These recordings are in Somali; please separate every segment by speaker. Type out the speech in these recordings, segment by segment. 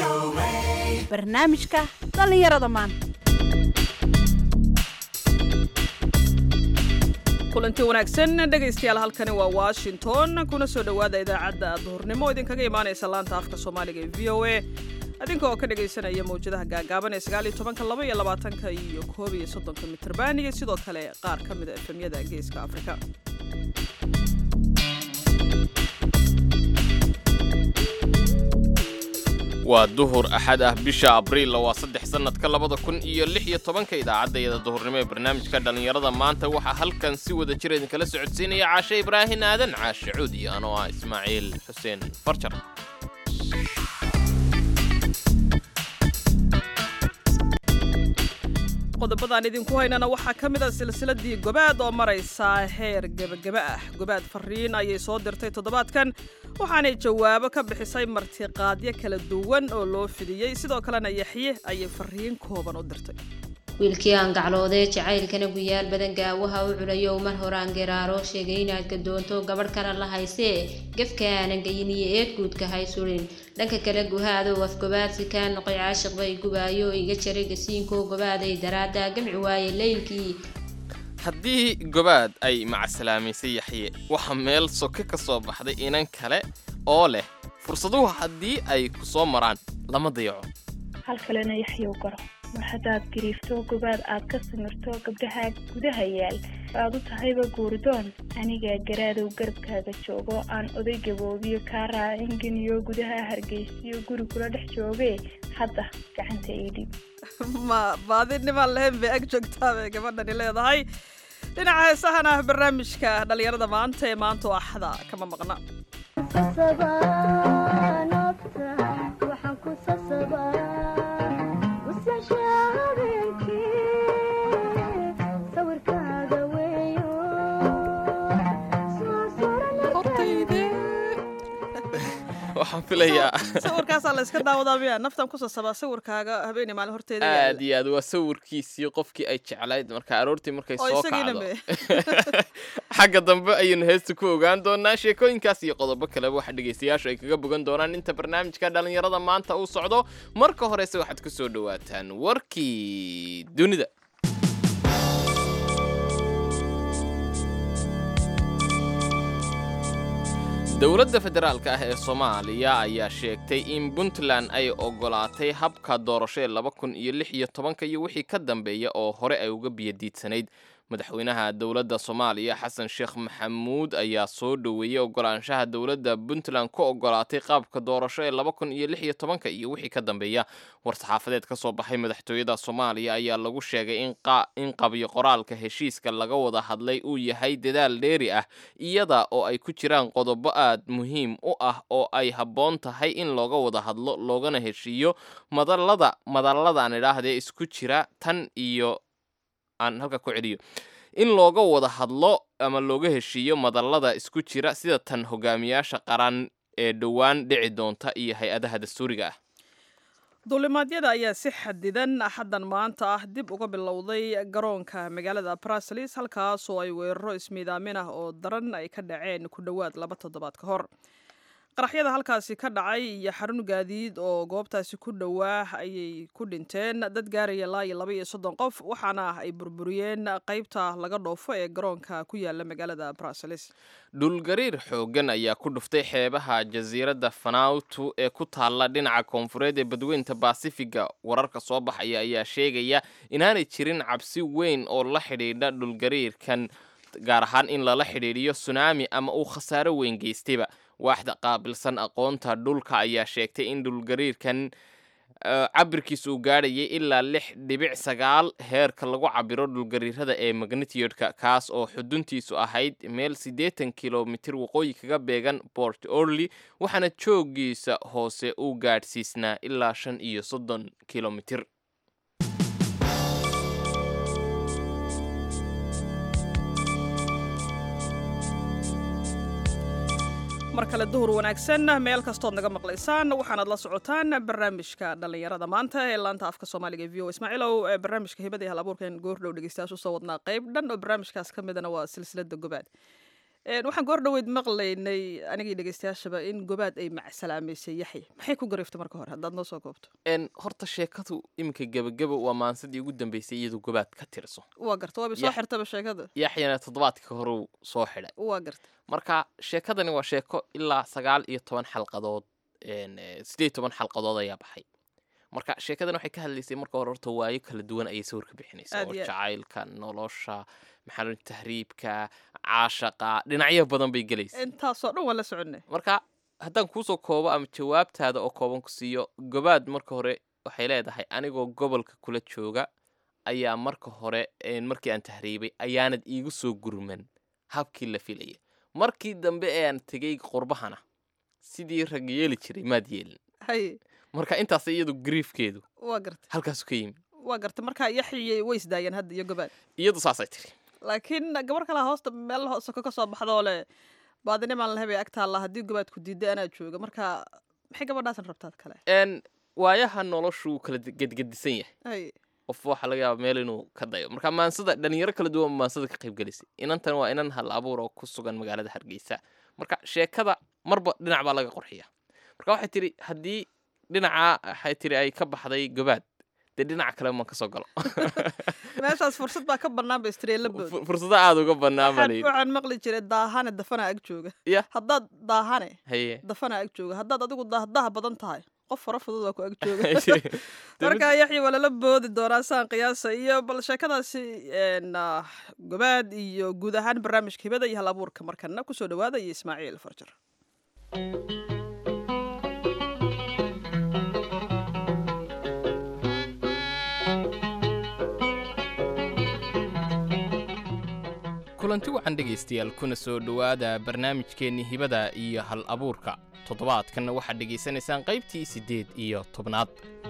Speaker 1: barnaamijka dhallinyarada maanta
Speaker 2: kulanti wanaagsan dhegaystayaal halkani waa washington kuna soo dhowaada idaacadda duhurnimo idinkaga imaanaysa laanta afka soomaaliga ee v o a adinka oo ka dhagaysanaya mawjadaha gaagaaban ee sagaal iyo tobanka laba iyo labaatanka iyo koob iyo soddonka mitrban iyo sidoo kale qaar ka mida efemyada geeska afrika
Speaker 3: waa duhur axad ah bisha abriil waa saddex sannadka labada kun iyo lix iyo tobanka idaacaddayada duhurnimo ee barnaamijka dhallinyarada maanta waxaa halkan si wada jir idinkala socodsiinaya caashe ibraahin aadan caashe cuud iyo anoo ah ismaaciil xuseen farjar
Speaker 2: qodobadaan idinku haynana waxaa ka mid a silsiladii gobaad oo maraysa heer gebageba ah gobaad fariin ayay soo dirtay toddobaadkan waxaanay jawaabo ka bixisay martiqaadyo kala duwan oo loo fidiyey sidoo kalena yaxye ayay fariin kooban u dirtay
Speaker 4: wiilkii aan gacloodee jacaylkana guyaal badan gaawaha u culayo mar horaan geraaro sheegay inaad gadoonto gabadh kale la haysee gefka aanan geyin iyo eed guudka hay surin dhanka kale guhaadow afgobaadsi kaa noqoy caashiq bay gubaayo iga jaray gasiinkoo gobaaday daraaddaa gamci waaye leylkii
Speaker 3: haddii gobaad ay macaslaamaysay yaxye waxaa meel soke ka soo baxday inan kale oo leh fursaduhu haddii ay ku soo maraan lama dayaco
Speaker 5: hal kalena yaxyow garo mar haddaad gariifto gobaad aad ka samirto gabdhaha gudaha yaal aad u tahayba guurdoon anigaa garaadow garabkaaga joogo aan oday gaboobiyo kaa raacin geniyo gudaha hargeysiyo guri kula dhex joogee hadda gacanta iidhib
Speaker 2: ma baadinimaan lahayn bay ag joogtaa bay gabadhani leedahay dhinaca heesahan ah barnaamijka dhallinyarada maanta ee maanta oo axda kama maqna
Speaker 3: waxaan filayaa
Speaker 2: sawirkaasaa la iska daawadaa miya naftan ku sasabaa sawirkaaga habeeni maalin horteeda yaalla.
Speaker 3: aad iyo aad waa sawirkiisii qofkii ay jeclayd marka aroortii markay
Speaker 2: oo
Speaker 3: soo
Speaker 2: isagiina
Speaker 3: kacdo
Speaker 2: me
Speaker 3: xagga dambe ayaynu heesta ku ogaan doonaa sheekooyinkaas iyo qodobo kaleba waxa dhegaystayaashu ay kaga bogan doonaan inta barnaamijka dhallinyarada maanta uu socdo marka horese waxaad ku soo dhowaataan warkii dunida dowladda federaalka ah ee soomaaliya ayaa sheegtay in puntland ay ogolaatay habka doorasho ee laba kun iyo lix iyo tobanka iyo wixii ka dambeeya oo hore ay uga biyadiidsanayd madaxweynaha dowladda soomaaliya xasan sheekh maxamuud ayaa soo dhoweeyey ogolaanshaha dowladda puntland ku ogolaatay qaabka doorasho ee laba kun iyo lix iyo tobanka iyo wixii ka dambeeya war-saxaafadeed ka soo baxay madaxtooyada soomaaliya ayaa lagu sheegay in qa- in qabyo qoraalka heshiiska laga wada hadlay uu yahay dadaal dheeri ah iyada oo ay ku jiraan qodobo aad muhiim u ah oo ay habboon tahay in looga wada hadlo loogana heshiiyo madalada madalladan idhaahdee isku jira tan iyo aan halka ku celiyo in looga wada hadlo ama looga heshiiyo madallada isku jira sida tan hogaamiyaasha qaran ee dhowaan dhici doonta iyo hay-adaha dastuuriga ah
Speaker 2: duulimaadyada ayaa si xadidan axaddan maanta ah dib uga bilowday garoonka magaalada brasilis halkaas oo ay weeraro ismiidaamin ah oo daran ay ka dhaceen ku dhowaad laba toddobaad ka hor qaraxyada halkaasi ka dhacay iyo xarun gaadiid oo goobtaasi ku dhowaa ayay ku dhinteen dad gaaraya ilaa iyo laba iyo soddon qof waxaana ay burburiyeen qaybta laga dhoofo ee garoonka ku yaala magaalada brasilis
Speaker 3: dhulgariir xooggan ayaa ku dhuftay xeebaha jasiiradda fanautu ee ku taalla dhinaca koonfureed ee badweynta baasifiga wararka soo baxaya ayaa sheegaya inaanay jirin cabsi weyn oo la xidhiidha dhulgariirkan gaar ahaan in lala xidhiidhiyo sunaami ama uu khasaaro weyn geystayba waaxda qaabilsan aqoonta dhulka ayaa sheegtay in dhulgariirkan cabirkiisa uu gaadhayay ilaa lix dhibic sagaal heerka lagu cabiro dhulgariirada ee magnitiyodka kaas oo xuduntiisu ahayd meel siddeetan kilomitir waqooyi kaga beegan port orly waxaana joogiisa hoose uu gaadhsiisnaa ilaa shan iyo soddon kilomitir
Speaker 2: mar kale duhur wanaagsan meel kastood naga maqlaysaan waxaanaad la socotaan barnaamijka dhallinyarada maanta ee laanta afka soomaaliga ee v o ismaaciilow ee barnaamijka hibada iyo hal abuurkan goordhow dhegeystayaashu soo wadnaa qayb dhan oo barnaamijkaas ka midana waa silsilada gobaad Een, waxaan goor dhoweyd maqlaynay anigii dhegeystayaashaba in gobaad ay macsalaamaysay yaxya maxay ku gariftay marka hore haddaad noo soo koobto
Speaker 3: En horta sheekadu iminka gebageba waa maansadii ugu dambeysay iyadu gobaad ka tirso
Speaker 2: waa garta waaba soo
Speaker 3: Yax-
Speaker 2: xirtaba sheekada
Speaker 3: yaxyana toddobaadka horeu soo xidhay
Speaker 2: waa garta
Speaker 3: marka sheekadani waa sheeko ilaa sagaal iyo toban xalqadood en, eh, sideed iyo toban xalqadood ayaa baxay marka sheekadan waxay ka hadlaysay marka hore horta waayo kala duwan ayay sawir ka bixinaysaa
Speaker 2: Aad
Speaker 3: oo
Speaker 2: iyo aad.
Speaker 3: jacaylka nolosha maxaa la odhan- tahriibka caashaqa dhinacyo badan bay gelaysa
Speaker 2: intaasoo dhan waan la soconay
Speaker 3: marka haddaan kuusoo koobo ama jawaabtaada oo kooban ku siiyo gobaad marka hore waxay leedahay anigoo gobolka kula jooga ayaa marka hore een, markii aan tahriibay ayaanad iigu soo gurman habkii la filaya markii dambe ee aan tegey qurbahana sidii rag yeeli jiray maad yeelin
Speaker 2: hay
Speaker 3: marka intaas iyadu griifkeedu
Speaker 2: waa garta
Speaker 3: halkaasu ka yimi
Speaker 2: waa garta marka yaxyay way isdaayeen hadda iyo gobaad
Speaker 3: iyadu saasay tiri
Speaker 2: laakiin gabar kale hoosta meel hoosoko ka soo baxdoo leh baadinimaan la hebay agtaalla haddii gobaad ku diiday anaa jooga marka maxay gabadhaasan rabtaad kale
Speaker 3: n waayaha noloshu kala gedgedisan yahay
Speaker 2: hay
Speaker 3: qof waxaa laga yaaba meel inuu ka dayo marka maansada dhalinyaro kala duwan baa maansada ka qayb gelisay inantan waa inan hal abuur oo ku sugan magaalada hargeysa marka sheekada marba dhinac baa laga qorxiya marka waxay tiri haddii dhinaca waxay tiri ay ka baxday gobaad dee dhinaca kale ma kasoo galo
Speaker 2: meeshaas fursad baa ka bannaan ba istireela bood
Speaker 3: Fu- fursado aada uga bannaan baa
Speaker 2: waxaan
Speaker 3: layidhi
Speaker 2: waxaan maqli jiray daahane dafanaa ag jooga
Speaker 3: Ya.
Speaker 2: haddaad daahane
Speaker 3: haye
Speaker 2: dafanaa ag jooga haddaad adigu daahdaha badan tahay qof fara fudud waa ku ag jooga
Speaker 3: Ay tiri, dee mid-
Speaker 2: markaa yaxya waa lala boodi doonaa saan qiyaasa iyo bal sheekadaasi een, ah, gobaad iyo guud ahaan barnaamijka hibada iyo hal abuurka markana kusoo dhawaada iyo ismaaciil farjar
Speaker 3: kulanti wacan dhegaystayaal kuna soo dhowaada barnaamijkeenni hibada iyo hal abuurka toddobaadkanna waxaad dhegaysanaysaan qaybtii siddeed iyo tobnaad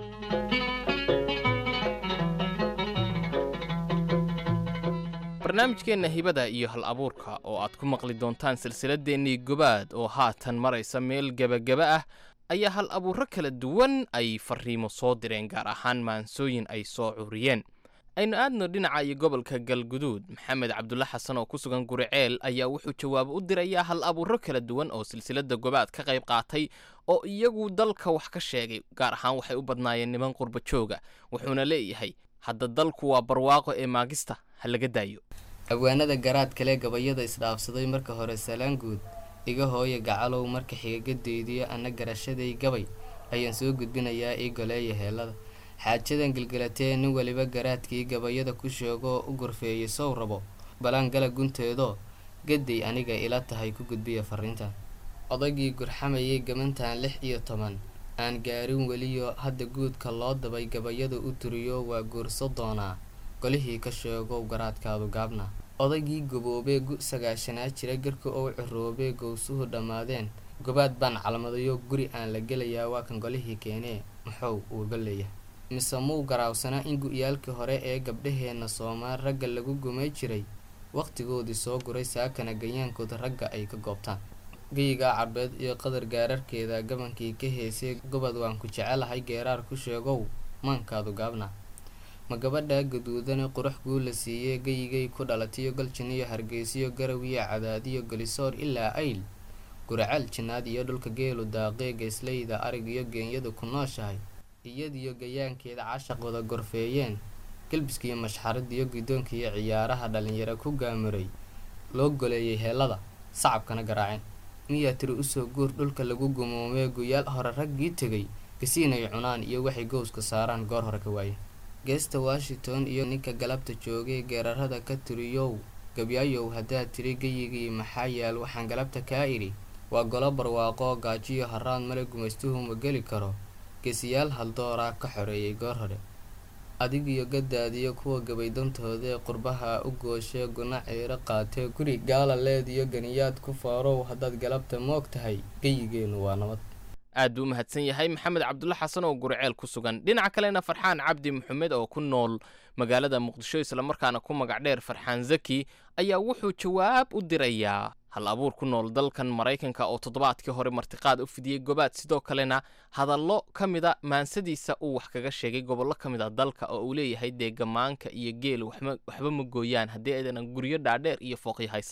Speaker 3: barnaamijkeenna hibada iyo hal abuurka oo aad ku maqli doontaan silsiladeennii gobaad oo haatan maraysa meel gebageba ah ayaa hal abuurro kala duwan ay farriimo soo direen gaar ahaan maansooyin ay soo curiyeen aynu aadno dhinaca iyo gobolka galguduud maxamed cabdulla xasan oo ku sugan guriceel ayaa wuxuu jawaabo u dirayaa hal abuurro kala duwan oo silsilada gobaad ka qayb qaatay oo iyagu dalka wax ka sheegay gaar ahaan waxay u badnaayeen niman qurba jooga wuxuuna leeyahay hadda dalku waa barwaaqo ee maagista ha laga daayo
Speaker 6: abwaanada garaad kale gabayada isdhaafsaday marka hore salaan guud iga hooya gacalow marka xigagadeydiyo anna garashaday gabay ayaan soo gudbinayaa ii goleeya heellada xaajadan gelgelatee nin weliba garaadkii gabayada ku sheegoo u gorfeeyey sow rabo balaan gala gunteedoo gaday aniga ila tahay ku gudbiya farriintan odaygii gurxamayay gamantan lix iyo toban aan gaarin weliyo hadda guudka loo dabay gabayada u turiyo waa guurso doonaa golihii ka sheegow garaadkaadu gaabna odaygii gaboobee gu sagaashanaa jira garka oo ciroobee gowsuhu dhammaadeen gobaad baan calmadayo guri aan la gelayaa waa kan golihii keenee muxuu uuga leeyahay mise muu garaawsanaa in gu-yaalkii hore ee gabdhaheenna soomaal ragga lagu gumay jiray wakhtigoodii soo guray saakana gayaankooda ragga ay ka goobtaan geyigaa carbeed iyo qadar gaararkeeda gabankii ka heesay gobod waan ku jecelahay geeraar ku sheegow maankaadu gaabna ma gabadhaa gaduudane qurux guu la siiyey geyigay ku dhalatiyo galjiniyo hargeysiyo garawiyo cadaadiyo gelisoor ilaa ayl guraceel jinnaad iyo dhulka geelu daaqee geesleyda arig iyo geenyadu ku nooshahay iyadiyo gayaankeeda cashaqooda gorfeeyeen gelbiskiiyo mashxaradiyo guddoonkiiyo ciyaaraha dhalinyaro ku gaamuray loo goleeyay heellada sacabkana garaaceen miyaa tiri usoo guur dhulka lagu gumoomee guyaal hore raggii tegay gasiinay cunaan iyo waxay gowska saaraan goor hore ka waayeen geesta washington iyo ninka galabta joogay geerarada ka tiriyow gabyaayow haddaad tiri geyigii maxaa yaal waxaan galabta kaa idhi waa golo barwaaqo gaajiyo haraad male gumaystuhu ma geli karo geesiyaal haldooraa ka xoreeyay goor hore adigiyo gadaadiyo kuwa gabaydantoodaee qurbaha u gooshe guna ciiro qaatee guri gaala leediyo ganiyaad ku faarow haddaad galabta moog tahay geyigeennu waa nabad
Speaker 3: aad buu u mahadsan yahay maxamed cabdulla xasan oo guriceel ku sugan dhinaca kalena farxaan cabdi maxamed oo ku nool magaalada muqdisho islamarkaana ku magac dheer farxaan zaki ayaa wuxuu jawaab u dirayaa hal abuur ku nool dalkan maraykanka oo toddobaadkii hore martiqaad u fidiyey gobaad sidoo kalena hadallo ka mida maansadiisa uu wax kaga sheegay gobollo ka mid a dalka oo uu leeyahay dee gamaanka iyo geel waxba waxba ma gooyaan haddii aydanan guryo dhaadheer iyo fooqyo haysan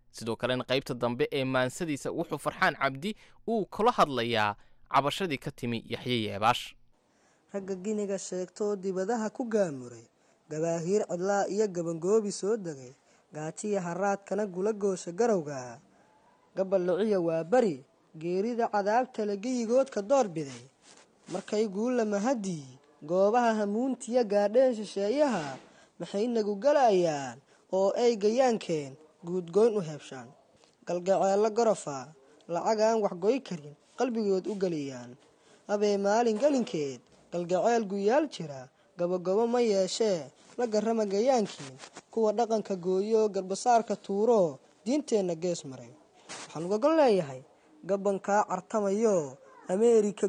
Speaker 3: sidoo kalena qaybta dambe ee maansadiisa wuxuu farxaan cabdi uu kula hadlayaa cabashadii ka timi yaxye yeebaash
Speaker 7: ragga giniga sheegtoo dibadaha ku gaamuray gabaahiir cidlaa iyo gabangoobi soo degay gaajiya haraadkana gula goosha garowga gaballuciya waa beri geerida cadaabtale geyigoodka door biday markay guulla mahadii goobaha hamuuntiya gaadheen shisheeyaha maxay nagu galayaan oo ay gayaankeen guudgoyn u heebshaan galgaceello gorofa lacag aan waxgoy karin qalbigood u geliyaan habee maalin gelinkeed galgaceel guyaal jira gobogobo ma yeeshee la garrama gayaankiin kuwa dhaqanka gooyo garbasaarka tuuro diinteenna gees maray waxaan ugagon leeyahay gabankaa cartamayo ameerika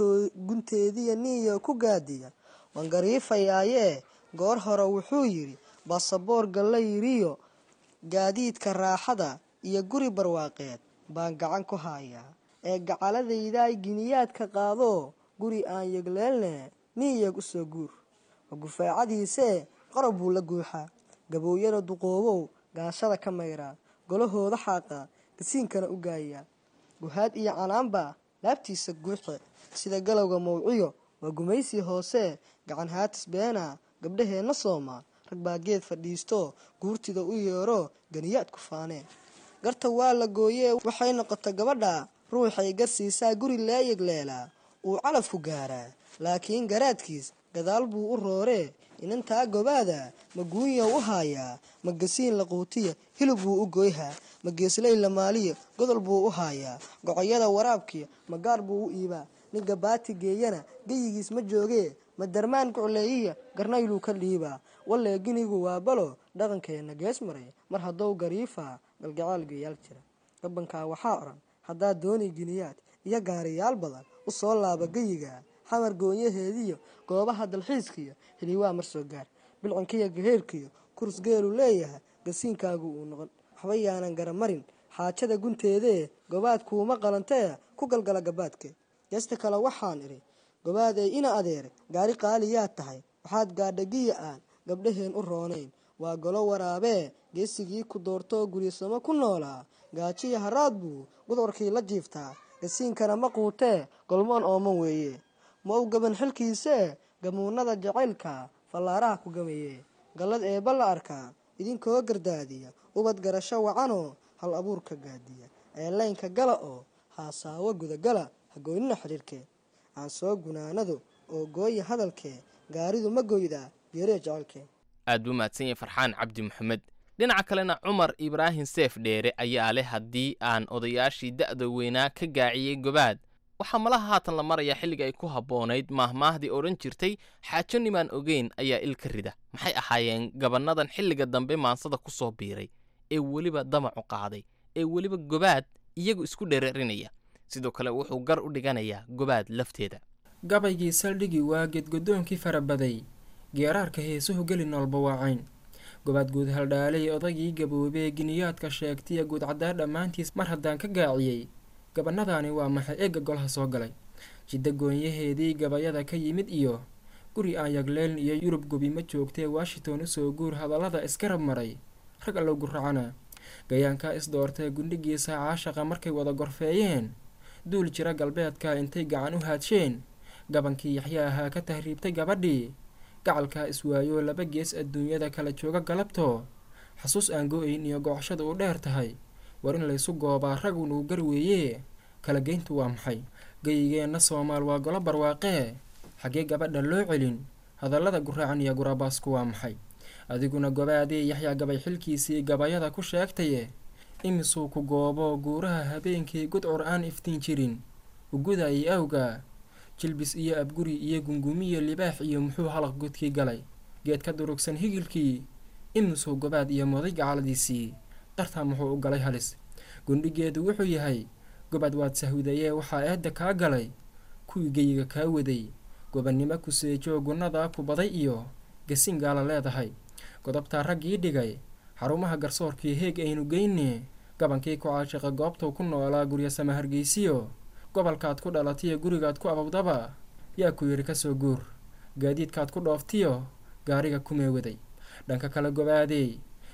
Speaker 7: gunteediya niyo ku gaadiya waan gariifayaayee goor hore wuxuu yidhi basaboor galla yidhiyo gaadiidka raaxada iyo guri barwaaqeed baan gacan ku haayaa ee gacaladaydaay giniyaadka qaado guri aan yegleelne niyeg u soo guur ma gufaacadiisee qorob buu la guuxaa gabooyada duqoobow gaashada ka mayraa golahooda xaaqa gasiinkana u gaayaa guhaad iyo canaanbaa laabtiisa guuxe sida galowga mawciyo waa gumaysi hoose gacan haatis beena gabdhaheenna sooma rag baa geed fadhiisto guurtida u yeero ganiyaad ku faaneen garta waa la gooyee waxay noqota gabadha ruuxay garsiisaa guri leeyegleelaa uu calafku gaaraa laakiin garaadkiis gadaal buu u rooree inantaa gobaada ma guunyaw u haayaa ma gasiin laquutiya hilib buu u goyhaa ma geesley lamaaliya godol buu u haayaa gocoyada waraabkiya ma gaar buu u iibaa ninka baati geeyana geyigiis ma joogee ma darmaan gucleeyiya garnayluu ka dhiibaa wallee ginigu waa balo dhaqankeenna gees maray mar haddou gariifaa galgacaal geeyaal jira gabankaa waxaa odhan haddaad dooni giniyaad iyo gaariyaal badan u soo laaba geyiga xamar goonyaheediyo goobaha dalxiiskiyo hiliwaa mar soo gaar bilcankiyo gaheerkiyo kurs geelu leeyahay gasiinkaagu uu noqon waxba yaanan garamarin xaajada gunteedee gobaad kuuma qalantee ku galgala gabaadke geesta kale waxaan idhi gobaad ee ina adeer gaari qaaliyaa tahay waxaad gaadha giya aan gabdhaheen u roonayn waa golo waraabee geesigii ku doortoo guryasamo ku noolaa gaajiya haraad buu gudwarkii la jiiftaa gasiinkana ma quutee golmoon ooman weeye ma u gaban xilkiisee gamuunada jacaylka fallaaraha ku gamaye gallad eebba la arkaa idinkoo gardaadiya ubad garasho wacanoo hal abuurka gaadiya eelaynka gala oo haasaawo gudagala hagoynina xidhiirkee aan soo gunaanado oo gooya hadalkee gaaridu ma goydaa geeree jacaylkee
Speaker 3: aad buu mahadsan yahay farxaan cabdi maxamed dhinaca kalena cumar ibraahim seef dheere ayaa leh haddii aan odayaashii da'da weynaa ka gaaciyey gobaad waxaa malaha haatan la marayaa xilliga ay ku habboonayd maahmaahdii odhan jirtay xaajo nimaan ogeyn ayaa il ka rida maxay ahaayeen gabannadan xilliga dambe maansada ku soo biiray ee weliba damacu qaaday ee weliba gobaad iyagu isku dhereerinaya sidoo kale wuxuu gar u dhiganayaa gobaad lafteeda
Speaker 8: gabaygii saldhigii waa geedgodoonkii farabaday geeraarka heesuhu geli noolba waacayn gobaad guud haldhaalay odagii gaboobee giniyaadka sheegtiya guudcaddaa dhammaantiis mar haddaan ka gaaciyey gabanadaani waa maxay eegga golaha soo galay jidda goonyaheedii gabayada ka yimid iyo guri aan yagleeln iyo yurub gobi ma joogtee washington usoo guur hadallada iskarab maray rag allow guracana gayaankaa isdoortee gundhigiisa caashaqa markay wada gorfeeyeen duul jira galbeedka intay gacan u haadsheen gabankii yaxya ahaa ka tahriibtay gabadhii gacalkaa iswaayoo laba gees adduunyada kala jooga galabtoo xasuus aan go-ayn iyo gocoshada u dheer tahay war in laysu goobaa ragunuu gar weeye kala geyntu waa maxay geyigeenna soomaal waa golo barwaaqee xaggee gabadha loo celin hadallada guraacan iyo gurabaasku waa maxay adiguna gobaadee yaxyaa gabay xilkiisii gabayada ku sheegtaye imisuu ku goobo guuraha habeenkii gudcur aan iftiin jirin ugudayay awga jilbis iyo abguri iyo gungumiyo libaax iyo muxuu halaq gudkii galay geed ka durugsan higilkii imisuu gobaad iyo moday gacaladiisii dartaa muxuu u galay halis gundhigeedu wuxuu yahay gobaad waad sahwidayee waxaa eedda kaa galay kuwii geyiga kaa waday gobannimo kuseejoo gunnadaa ku baday iyo gasiin gaala leedahay godobtaa raggii dhigay xarumaha garsoorkii heeg aynu geyne gabankii ku caashiqa goobtuu ku noolaa guryasama hargeysiyo gobolkaad ku dhalatiyo gurigaad ku abawdaba yaa ku yidhi kasoo guur gaadiidkaad ku dhooftiyo gaariga kumee waday dhanka kale gobaadey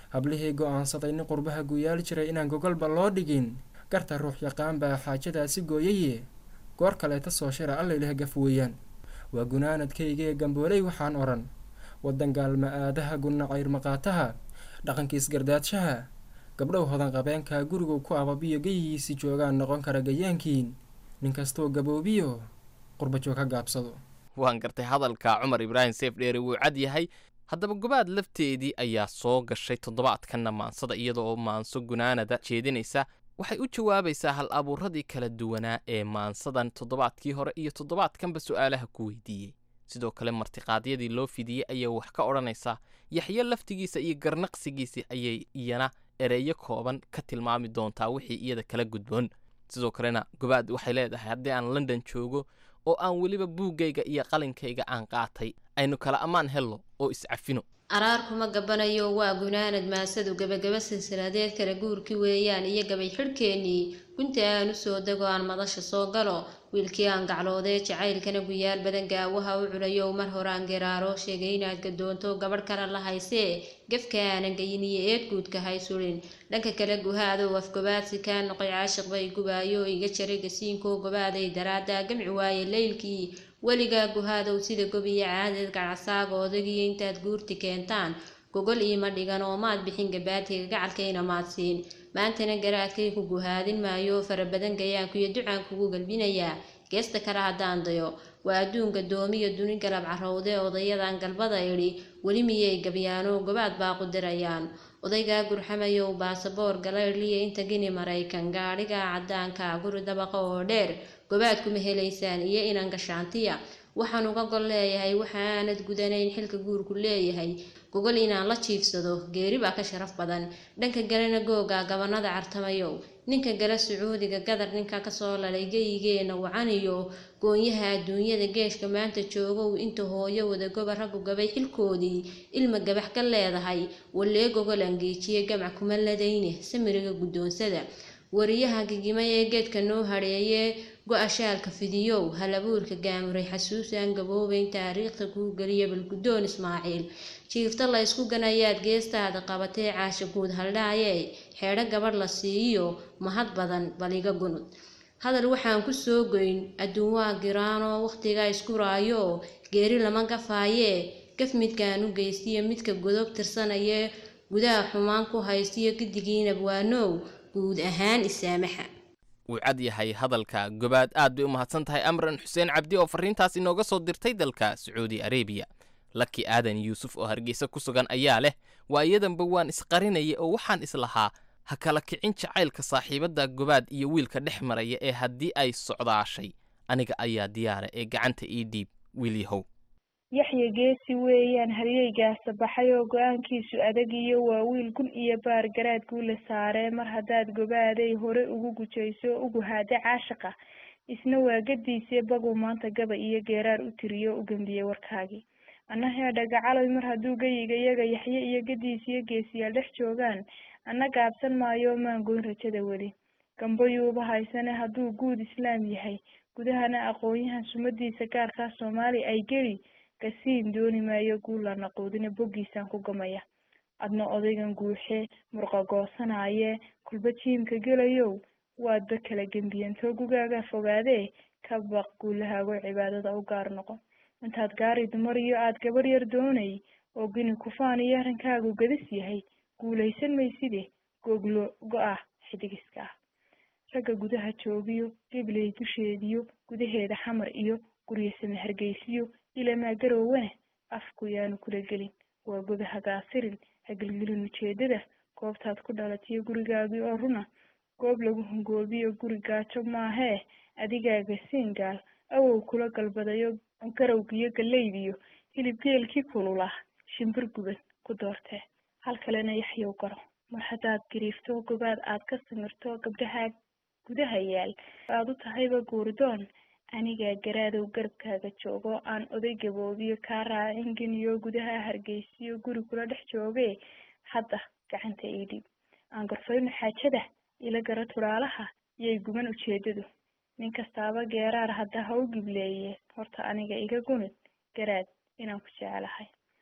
Speaker 8: hablihii go-aansaday nin qurbaha guyaal jiray inaan gogolba loo dhigin garta ruux yaqaan baa xaajadaasi gooyaye goor kaleeta soo shira allayleh gaf weeyaan waa gunaanadkaygee gambooley waxaan odhan waddan gaalma aadaha gunna cayrmaqaataha dhaqankiis gardaadshaha gabdhow hodan qabeenka gurigu ku ababiyo geyigiisi joogaan noqon kara gayaankiin nin kastoo gaboobiyo qurbajoog ka gaabsado
Speaker 3: waan gartay hadalka cumar ibraahim seef dheere wuu cad yahay haddaba gobaad lafteedii ayaa soo gashay toddobaadkanna maansada iyada oo maanso gunaanada jeedinaysa waxay u jawaabaysaa hal abuuradii kala duwanaa ee maansadan toddobaadkii hore iyo toddobaadkanba su'aalaha ku weydiiyey sidoo kale martiqaadyadii loo fidiyey ayay wax ka odhanaysaa yaxyo laftigiisa iyo garnaqsigiisa ayay iyana ereeyo kooban ka tilmaami doontaa wixii iyada kala gudboon sidoo kalena gobaad waxay leedahay haddii aan london joogo oo aan weliba buuggayga iyo qalinkayga aan qaatay aynu kala ammaan hello oo iscafino
Speaker 4: araar kuma gabanayo waa gunaanad maasadu gebagaba silsiladeed kala guurki weeyaan iyo gabay xidhkeennii gunta aan u soo dego aan madasha soo galo wiilkii aan gacloodee jacaylkana guyaal badan gaawaha u culayow mar horaan geraaro sheegay inaad gadoonto gabadh kale la haysee gefka aanan geyin iyo eed guudka hay surin dhanka kale guhaadow afgobaadsi kaa noqoy caashiq bay gubaayo iga jaray gasiinkoo gobaaday daraaddaa gamci waaye leylkii weligaa guhaadow sida gobiyo caadeed gacasaaga odagiyo intaad guurti keentaan gogol iima dhigan oo maad bixin gabaadhiga gacalkayna maad siin maantana garaadkay ku guhaadin maayo farabadan gayaankuiyo ducaan kugu galbinayaa geesta kale haddaan dayo waa adduunka doomiyo duni galab carowde odayadan galbada idhi weli miyay gabyaano gobaad baa qudirayaan odaygaa gurxamayow baasaboor galaydhliya inta gini maraykan gaadhigaa caddaanka guri dabaqa oo dheer gobaad kuma helaysaan iyo inan gashaantiya waxaan uga gol leeyahay waxa aanad gudanayn xilka guurku leeyahay gogol inaan la jiifsado geeri baa ka sharaf badan dhanka galena googa gabanada cartamayow ninka gala sacuudiga gadar ninka kasoo lalay geyigeena wacaniyo goonyaha adduunyada geeshka maanta joogow inta hooyo wadagoba raggu gabay xilkoodii ilma gabax ka leedahay wallee gogol angeejiye gamac kuma ladayne samiriga guddoonsada wariyaha gigima ee geedka noo hadheeyee go-a shaalka fidiyow halabuurka gaamuray xasuusaan gaboobayn taariikhda kuu geliya balguddoon ismaaciil jiifta la ysku ganayaad geestaada qabatee caasha guud haldhaayee xeedho gabadh la siiyo mahad badan baliga gunud hadal waxaan ku soo goyn adduun waa giraanoo wakhtigaa isku raayo geeri lama gafaayee gaf midkaan u geystiyo midka godob tirsanayee gudaha xumaan ku haystiyo gidigiinab waanow guud ahaan isaamaxa
Speaker 3: wuu cad yahay hadalka gobaad aad bay u mahadsan tahay amran xuseen cabdi oo farriintaas inooga soo dirtay dalka sacuudi arebiya laki aadan yuusuf oo hargeysa ku sugan ayaa leh waayadanba waan isqarinaya oo waxaan islahaa ha kala kicin jacaylka saaxiibadda gobaad iyo wiilka dhex maraya ee haddii ay socdaashay aniga ayaa diyaara ee gacanta ii dhiib wiilyahow
Speaker 5: yaxya geesi weeyaan haryeygaasa baxay oo go-aankiisu adag iyo waa wiil gun iyo baar garaad guula saaree mar haddaad gobaaday hore ugu gujayso ugu haada caashaqa isna waa gadiisee baguu maanta gaba iyo geeraar u tiriyo u gembiyey warkaagii anna heedha gacaloy mar hadduu geyiga iyaga yaxye iyo gadiisiyo geesiyaal dhex joogaan anna gaabsan maayo maan goyn rajada weli gambayuuba haysane hadduu guud islaam yahay gudahana aqoon-yahan sumadiisa gaarkaa soomaali ay geli gasiin dooni maayo guulla naquudina boggiisaan ku gamaya adna odaygan guuxee murqa goosanayee kulba jiimka gelayow waadba kala gembiyantoo gugaagaa fogaadee ka baq guulahaago cibaadada u gaar noqon intaad gaari dumar iyo aada gabarh yar doonay oo gini kufaan iyo arrinkaagu gadis yahay guulaysan mayside goglo go-ah xidigiska ah ragga gudaha joogiyo gibley dusheediyo gudaheeda xamar iyo guryasame hargeysiyo ilamaa garoowane afku yaanu kula gelin waa goda hagaasirin hagelgelin ujeedada goobtaad ku dhalatiyo gurigaagii oo runa goob lagu hungoobiyo guri gaajo maahee adigaaga siingaal awow kula galbadayo garowgiyo gallaydiyo hilib geelkii kululah shimbir guban ku doortee hal kalena yaxyow garo mar haddaad gariifto gobaad aad ka samirto gabdhahaa gudaha yaal aad u tahayba guurdoon anigaa garaadow garabkaaga joogo aan oday gaboobiyo kaa raacin geniyo gudaha hargeysiyo guri kula dhex joogee hadda gacanta ii dhiib aan gorfayno xaajada ila gara turaalaha iyay guban ujeedadu nin kastaaba geeraar hadda ha u gibleeye horta aniga iga gunid garaad inaan ku jecelahay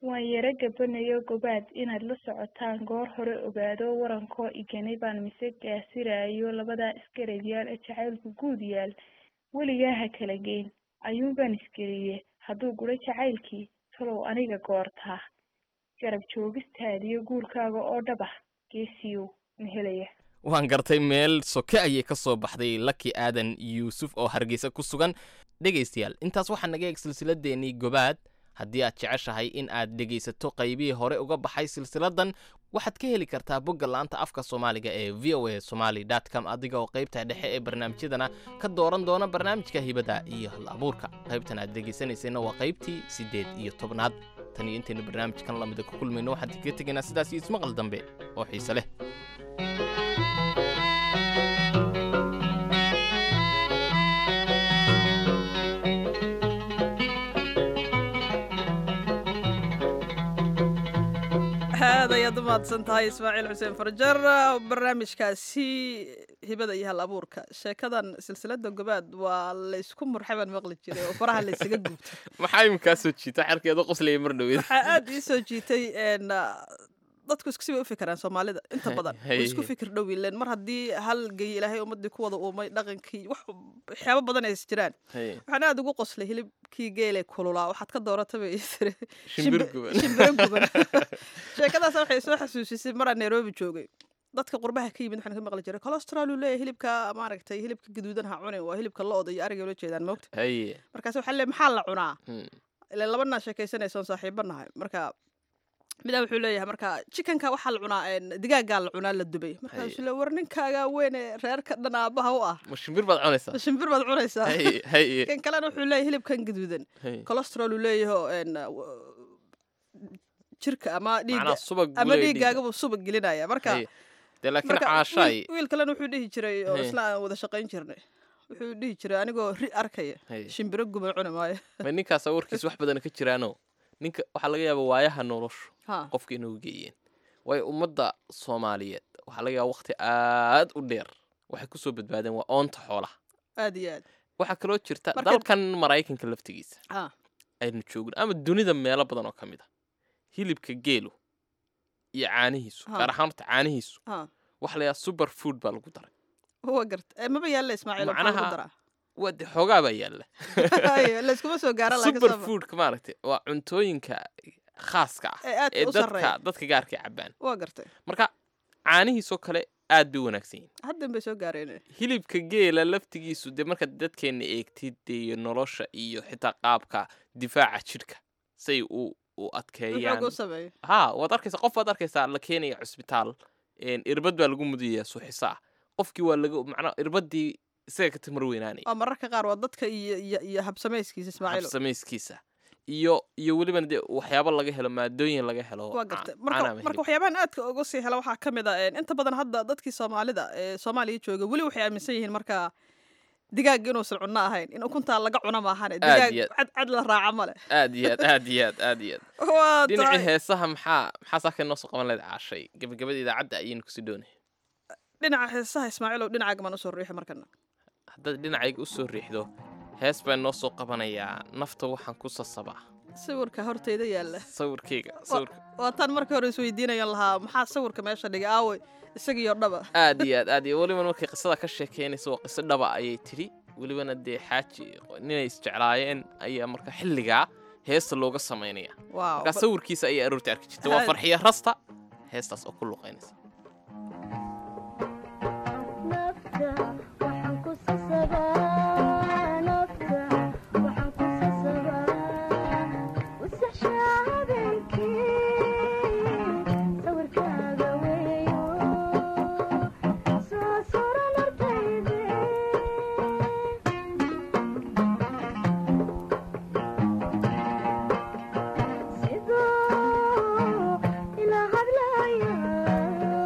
Speaker 5: waan yaro gabanayo gobaad inaad la socotaan goor hore ogaado warankoo iganay baan mise gaasiraayo labadaa isgarabyaal ee jacaylku guud yaal weligaa ha kala geyn ayuunbaan isgeliye hadduu guro jacaylkii talow aniga goortaa garab joogistaadiyo guurkaaga oo dhaba geesiyow ma helaya
Speaker 3: waan gartay meel soke ayay ka soo baxday laki aadan yuusuf oo hargeysa ku sugan dhegaystayaal intaas waxaa naga eeg silsiladeennii gobaad haddii aad jeceshahay in aad dhegaysato qaybihii hore uga baxay silsiladan waxaad ka heli kartaa bogga laanta afka soomaaliga ee v o a somaly com adiga oo qaybta dhexe ee barnaamijyadana ka dooran doona barnaamijka hibada iyo hal abuurka qaybtan aad dhegaysanaysayna waa qaybtii siddeed iyo tobnaad tan iyo intaynu barnaamijkan lamida ku kulmayno waxaan kaga tegaynaa sidaas iyo ismaqal dambe oo xiise leh
Speaker 2: aad ayaad u mahadsan tahay ismaaciil xuseen farjar barnaamijkaasi hibada iyo hal abuurka sheekadan silsilada gobaad waa laysku murxay baan maqli jiray oo faraha laysaga gubto
Speaker 3: maxaa iminkaa soo jiita xerkeeda qoslaya mar dhoweed
Speaker 2: waxaa aad ii soo jiitay n dadku isku sibay u fikiraan soomaalida inta badan way isku fikir dhow ileen mar haddii hal gey ilaahay ummadii ku wada uumay dhaqankii wax waxyaabo badan ay is jiraan waxaan aad ugu qoslay hilibkii geele kululaa waxaad ka dooratay bay ii tiri
Speaker 3: Shimbir guban.
Speaker 2: shimbiro guban sheekadaas waxay soo xasuusisay maraan nairobi joogay dadka qurbaha ka yimid waxaan ka maqli jiray cholesterol uu leeyahay hilibka maaragtay hilibka gaduudan ha cunin waa hilibka lo-da iyo ariga ula jeedaan moogta
Speaker 3: haye
Speaker 2: markaas waxaa le maxaa la cunaa
Speaker 3: Hmm.
Speaker 2: ileen labanaa sheekaysanaysa oon saaxiibo nahay marka midaa wuxuu leeyahay marka chickenka waxaa la cunaa een, digaagaa la cunaa la dubay markaasuu le war ninkaagaa weyne reerka dhan aabaha u ah
Speaker 3: ma shimbir baad cunaysaa
Speaker 2: ma shimbir baad cunaysaa
Speaker 3: haye haye
Speaker 2: kan kalena wuxuu leeyahay hilibkan gaduudan
Speaker 3: haye
Speaker 2: cholesterol uu leeyahay oo, een, w- jirka ama dhiigga
Speaker 3: macnaa subag buu
Speaker 2: ama
Speaker 3: leeyahay dhiigga.
Speaker 2: dhiiggaagabuu subag gelinaya marka
Speaker 3: Haye. dee laakiin
Speaker 2: marka
Speaker 3: caashaay
Speaker 2: wiil- wiil kalena wuxuu dhihi jiray oo
Speaker 3: Haye.
Speaker 2: isla aan wada shaqayn jirnay wuxuu dhihi jiray anigoo ri arkaya
Speaker 3: Haye.
Speaker 2: shimbiro guban cuni maayo
Speaker 3: ma ninkaas warkiis wax badan ka jiraano ninka waxaa laga yaabaa waayaha noloshu
Speaker 2: ha
Speaker 3: qofka inuu geeyeen waayo ummadda soomaaliyeed waxaa laga yaabaa waqti aad u dheer waxay kusoo badbaadeen waa oonta xoolaha
Speaker 2: aad iyo aad
Speaker 3: waxaa kaloo jirta
Speaker 2: Marka-
Speaker 3: dalkan maraykanka laftigiisa
Speaker 2: ha
Speaker 3: aynu joogno ama dunida meelo badan oo ka mid a hilibka geelu iyo caanihiisu
Speaker 2: Ha.
Speaker 3: gaar ahaan horta caanihiisu
Speaker 2: ha
Speaker 3: waxa la yahaa super food baa lagu daray
Speaker 2: waa garta Eh, maba yaalla ismaaciil oo maxaa lagu
Speaker 3: Macnaha-
Speaker 2: daraa
Speaker 3: waa de xoogaa baa yaalla
Speaker 2: Haye, layskuma soo gaara laakiin
Speaker 3: super
Speaker 2: saba.
Speaker 3: foodka maaragtay waa cuntooyinka khaaska ah
Speaker 2: ee aadka
Speaker 3: ee
Speaker 2: u
Speaker 3: dadka
Speaker 2: sarreeya
Speaker 3: dadka gaarka cabaan
Speaker 2: waa gartay
Speaker 3: marka caanihiisoo kale aad bay u wanaagsan yihiin
Speaker 2: haddan bay soo gaareen
Speaker 3: hilibka geela laftigiisu dee marka dadkeena eegtid dee iyo nolosha iyo xitaa qaabka difaaca jidhka say u u adkeeyaan
Speaker 2: wuxuu u sameeyo
Speaker 3: ha waad arkaysaa qof waad arkaysaa la keenaya cusbitaal een, irbad baa lagu mudayaa suuxisa ah qofkii waa laga macnaa irbadii isaga ka tamar weynaanaya
Speaker 2: waa mararka qaar waa dadka iyo iyo iyo habsamayskiisa ismaaciil
Speaker 3: habsamayskiisa iyo iyo welibana dee waxyaabo laga helo maadooyin laga helo
Speaker 2: waa
Speaker 3: ca-
Speaker 2: gartay
Speaker 3: caanaha
Speaker 2: marka
Speaker 3: ama
Speaker 2: marka
Speaker 3: hilibka.
Speaker 2: waxyaabahan aadka uga sii hela waxaa ka mid a een, inta badan hadda dadkii soomaalida ee soomaaliya jooga weli waxay aaminsan yihiin marka digaag inuusan cunno ahayn in ukuntaa laga cuno maahane digaag
Speaker 3: iyo aad.
Speaker 2: cad cad la raaca male
Speaker 3: aad iyo aad aad iyo aad aad iyo aad
Speaker 2: waa
Speaker 3: dhinacii
Speaker 2: tahay
Speaker 3: heesaha maxaa maxaa saaka noo soo qaban lahayd caashay gabagabada idaacadda ayaynu kusii doonay
Speaker 2: dhinaca heesaha ismaaciilow dhinacaaga maan usoo riixi markana
Speaker 3: haddaad dhinacayga u soo riixdo hees baan noo soo qabanayaa nafta waxaan ku sasabaa
Speaker 2: sawirka horteyda yaalla
Speaker 3: sawirkeyga sawirka
Speaker 2: waa tan markii hore isweydiinayan lahaa maxaa sawirka meesha dhigay aawey isagiyo dhaba
Speaker 3: aad iyo aad aad iyo welibana markay qisada ka sheekeynaysa waa qiso dhaba ayay tidhi welibana dee xaaji ninay isjeclaayeen ayaa marka xilligaa heesta looga samaynaya
Speaker 2: waaw
Speaker 3: markaa sawirkiisa ayay aroortii arki jirta waa
Speaker 2: Aad.
Speaker 3: farxiya rasta heestaas oo ku luqaynaysa
Speaker 9: Sidoo ila hadlaya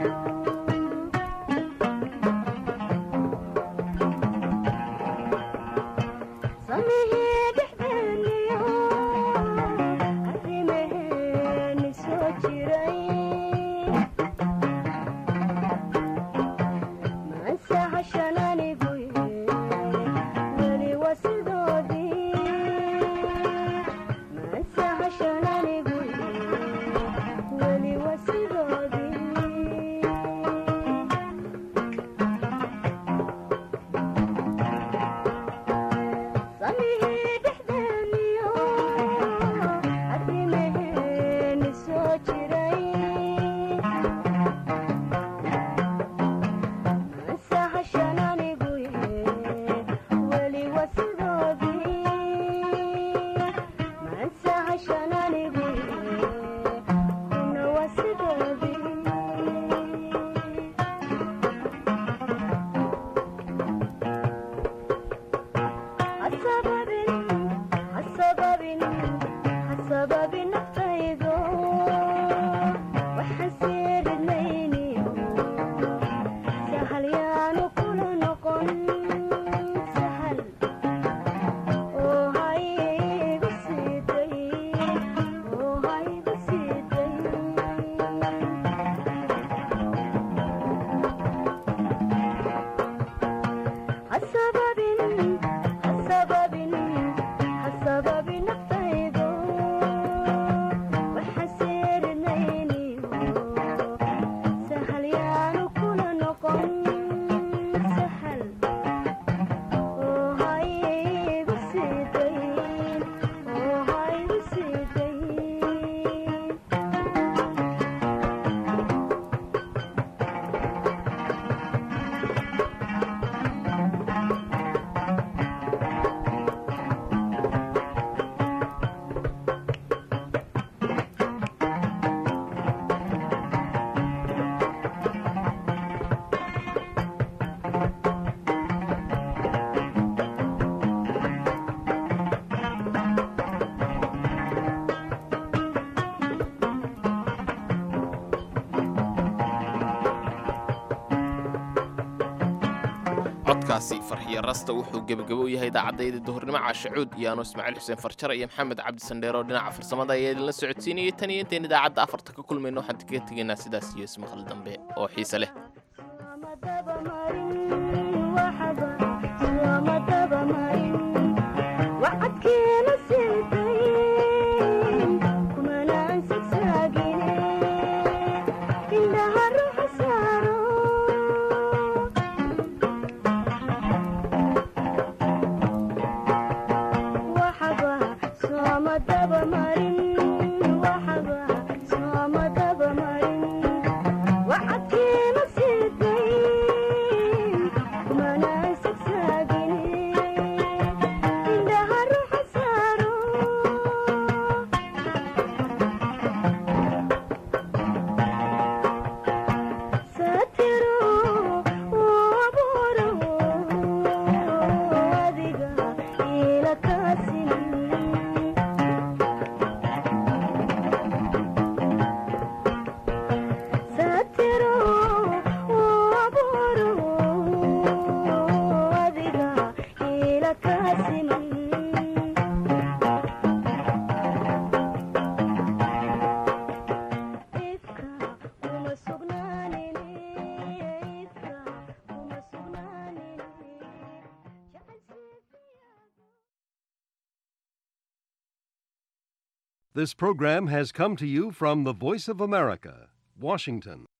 Speaker 3: codkaasi farxiyo rasta wuxuu gebagabo u yahay idaacadayda duhurnimo caashacuud iyo ano ismaaciil xuseen farjare iyo maxamed cabdi sandheer oo dhinaca farsamada ayaa idinla socodsiinayay tan iyo intayn idaacadda afarta ka kulmayno waxaan kaga tegaynaa sidaas iyo ismaqal dambe oo xiise leh
Speaker 9: This program has come to you from the Voice of America, Washington.